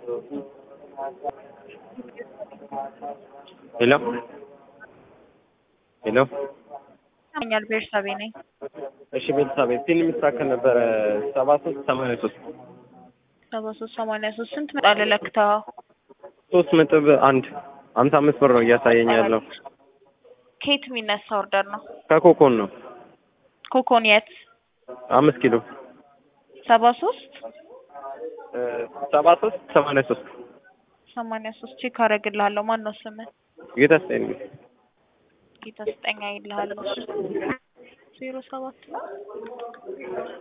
ሄሎ ሄሎ ኛል ቤርሳቤ ነኝ። እሺ ቤተሰብ ፒን የሚስተካከል ነበረ ሰባ ሶስት ሰማንያ ሶስት ሰባ ሶስት ሰማንያ ሶስት ስንት መጣል ለክታ ሶስት ነጥብ አንድ ሀምሳ አምስት ብር ነው እያሳየኝ ያለው ኬት የሚነሳ ኦርደር ነው። ከኮኮን ነው ኮኮን የት አምስት ኪሎ ሰባ ሶስት ሰባ ሶስት ሰማንያ ሶስት ሰማንያ ሶስት ቼክ አደርግልሃለሁ። ማን ነው ስምህ? ጌታ ስጠኝ ጌታ ስጠኛ ይልሃለሁ። ዜሮ ሰባት ነው